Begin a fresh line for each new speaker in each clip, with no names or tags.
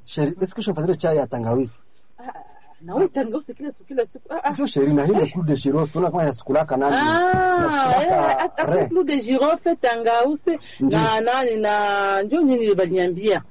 Sheri, eske ushafatile chai ya tangawizi?
na wewe tangausi kila siku kila siku ah, ah.
Sio Sheri na ile coup de girofle tunaona kama yasikulaka nani.
Ah, eh,
Yasikulaka
hata
re.
clou de girofle tangausi na nani na njo nini balinyambia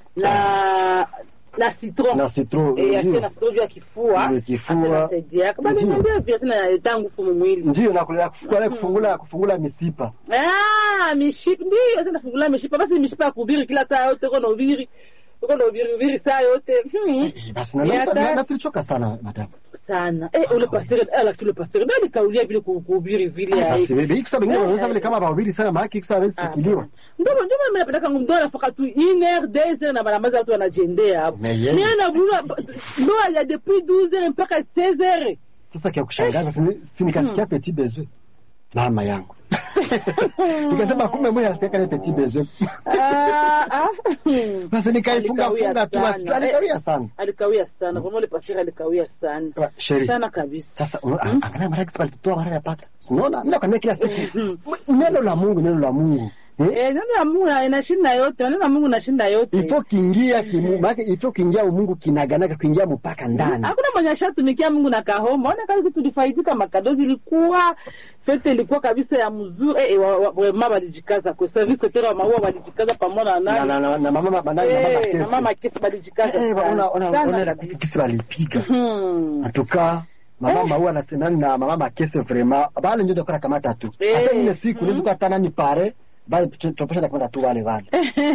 na na citron
Na citron.
eh
ndio.
asia na citron juu ya kifua
Ndio, kifua.
atanasaidia kama balinyambia pia tena inaleta nguvu mu mwili
Ndio na kule kufungula kufungula kufungula mishipa.
ah mishipa ndio sasa nafungula mishipa basi mishipa ya kuhubiri kila saa yote uko na ubiri uko na ubiri ubiri saa yote hmm.
Eh, Basi na
Ni
na-
hatari.
na na tulichoka sana madam.
sana eh ule pasteur eh lakini ule pasteur ndio nikaulia vile ku- kuhubiri vile ai
Basi bibi kisa bingine
Eh,
wanaweza
eh.
vile kama bahubiri sana maana kisa hawezi sikiliwa.
ndio ndio mimi napenda kangu ndio nafaka tu une heure deux heures na baramaza watu wanajendea hapo
Mais yeye-
mimi na bula ndio ya depuis 12 heures mpaka 16 heures
Sasa kia kushangaza si- si nikasikia petit besoin. Mama yangu. Nikasema kumbe mwe asikia ile petit besoin.
ah ah
Basi nikaifunga
Alikawia
funga tu
sana.
basi alikawia sana.
alikawia sana kwa ile pasteur alikawia sana
Sheri.
sana kabisa
Sasa uno- angalia mara kisa alitoa mara ya pata. Unaona? Mimi nakwambia kila siku. Neno la Mungu, neno la Mungu. Eh?
eh neno la Mungu inashinda yote neno la Mungu inashinda yote
Ifo kiingia kimu, maana ifo kiingia umungu kinaganaga kuingia mpaka ndani.
hakuna mwenye ashatumikia Mungu na kahoma. Ona kazi tulifaidika, makadozi ilikuwa fete ilikuwa kabisa ya mzuri eh, wa- wa- wema walijikaza kwa service tena wa maua walijikaza pamoja na
Na
nani
na na na mama mama na
Eh,
mama
na mama kesi walijikaza
Eh,
sana.
ona ona
Sana
ona
kabisa.
kisi walipiga.
Hmm.
Atuka mama
Eh.
maua na senani na mama makese vraiment. Bale ndio dokora kamata tu.
Eh.
Hata ile siku nizo kwa tana ni pare. Bale tupesha kamata tu wale wale.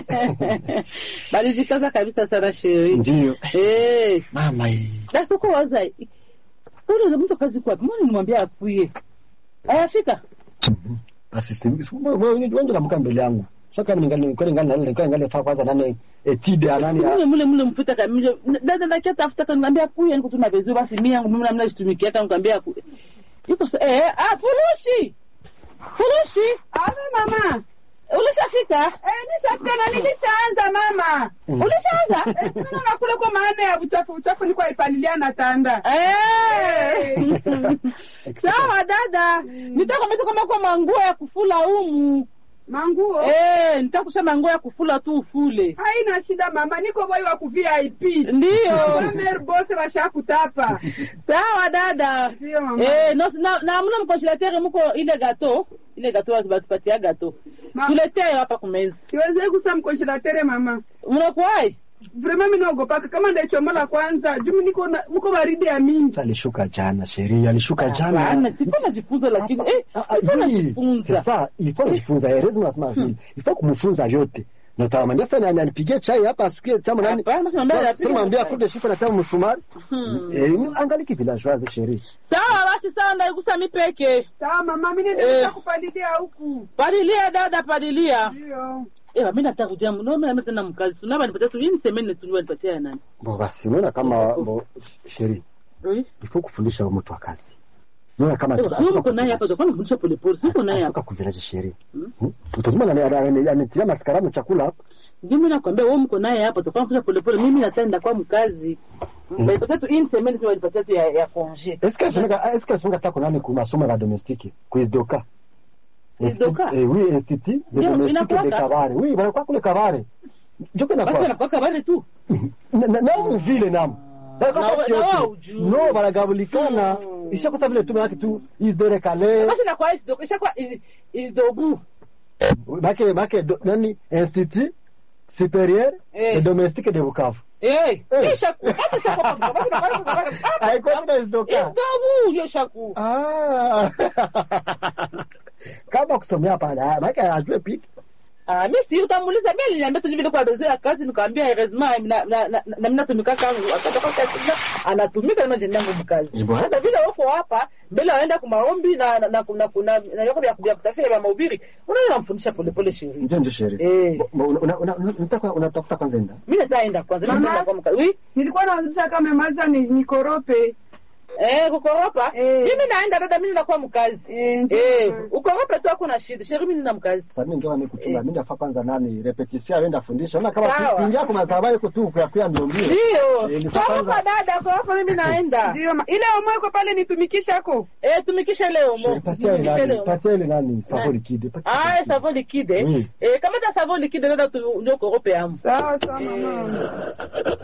walijikaza kabisa sana sheri
Ndio.
eh
Mama hii.
basi uko waza ule mtu kazi kwa mbona nimwambia akuye ayafika
Basi si wewe ndio namka mbele yangu. Sasa kama ningali kweli ngali ngali kweli ngali faa kwanza nani etide ya nani ya
mule mule mule mpita kamili dada ndakia tafuta kaniambia kuya niko tuna vizuri basi mimi yangu mimi namna shitumikia kama nikwambia ku yuko sa- eh ah furushi furushi
Ave mama.
ulishafika
Eh, nishafika na nilishaanza mama.
Mm.
ulishaanza
Eh, mimi naona kule kwa maana ya uchafu uchafu nilikuwa ipalilia na tanda.
eh sawa dada nitakwambia kama kwa manguo ya kufula umu
Manguo.
eh nitakusha manguo ya kufula tu ufule
Haina shida mama, niko boy wa ku VIP.
ndio
Mer boss washakutapa.
sawa dada
Ndio mama.
Eh, no, na, na mna mkonsulatere muko ile gato ile gato watu batupatia gato
Ma-
tuletee hapa kumeza
Siwezi kusa mkonsulatere mama.
mnakuwai
Vraiment mimi naogopaka kama ndaichomola kwanza. Juu niko na mko baridi ya mingi.
Sasa alishuka jana sheria alishuka
Hapana,
jana
sikuwa najifunza lakini eh,
Ah, ah,
sikuwa
oui,
najifunza
c'est ça il faut kujifunza erezi nasema vile il faut kumfunza vyote na utamwambia fanya nani anipigie chai hapa asikie chama nani
Hapana, basi mwambie
Sasa-
anapiga
sasa mwambie
chai.
akude shifa na chama msumari
Hmm.
eh ni- angali kivilajoise sheria
sawa basi sawa ndaigusa mipeke
Sawa mama, mimi
Eh.
nenda kupalilia huku.
palilia dada palilia
Ndio.
eh mimi nataka kuja mno mimi tena mkazi tunaba nipatia tu yini semeni tu nipatia ya nani
bo basi unaona kama bo sheria
eh
il faut kufundisha huyo mtu wa kazi unaona kama
eh, wewe uko naye hapa tofauti kufundisha pole pole siko naye hapa
atoka kuvilaje sheria
Hmm.
utazima na anatilia maskaramu chakula hapa
ndio mimi nakwambia wewe mko naye hapa tofauti kufundisha pole pole mimi natenda kwa mkazi nipatia tu yini semeni tu nipatia tu ya ya congé
est-ce que sunga est-ce que sunga tako nani ku masomo ya domestique kuizdoka
Kuizdoka?
eh oui institut de
Ndio,
domestique de
inakuwaka?
Kabare oui wanakuwa kule Kabare Joko na
basi
kwa
anakuwa kabari tu
na na- na mu vile nam
Na- na wao ujui.
no baragabulikana
Mm.
ishakosa vile tu maana tu isdore kale
basi inakuwa isido ishakuwa is- isdobu
make make do- nani institut supérieur
Eh.
de domestique de Bukavu
eh
Eh.
ishakuwa basi ishakuwa basi inakuwa
haikuwa tena isdoka
isdobu hiyo shaku
ah kama kusomea pale make ajue piki
Ah, mi si utamuuliza mi aliniambia tu vile kwa bezo ya kazi nikaambia heureusement na na na na mimi natumika kangu akatoka kazi na anatumika na jenda yangu mkazi
Ni bwana.
sasa vile wako hapa mbele waenda kwa maombi na na na kuna kuna na yako ya kuja kutafsiri ya mahubiri unaona namfundisha pole pole sheria
ndio ndio sheria
eh
Bo- una- una- una- unataka unatafuta kwanza enda
mimi nitaenda kwanza mimi
Mama.
nitaenda kwa mkazi oui
Nilikuwa naanzisha kama maza ni nikorope.
eh kukoropa
Eh.
mimi naenda dada mimi nakuwa mkazi
Eh, ndio.
eh ukoropa tu hakuna shida sheria mimi nina mkazi
sasa mimi ndio mimi kuchunga
Eh.
mimi nafaa kwanza nani repetition aenda fundisha ona kama
Sawa.
kuingia kwa madhabahu yuko tu kwa kwa mbio mbio
ndio
Eh, ni
koropa
kwanza-
dada koropa mimi naenda
Ndio ma- ile omweko pale nitumikishako.
eh tumikisha leo mo
patia ile
Tumikishe
nani
leo.
patia ile nani savo liquide patia
Ah,
liquide.
savon liquide.
Oui.
Eh, kama ta savon liquide dada tu ndio korope yangu.
Sawa sawa mama.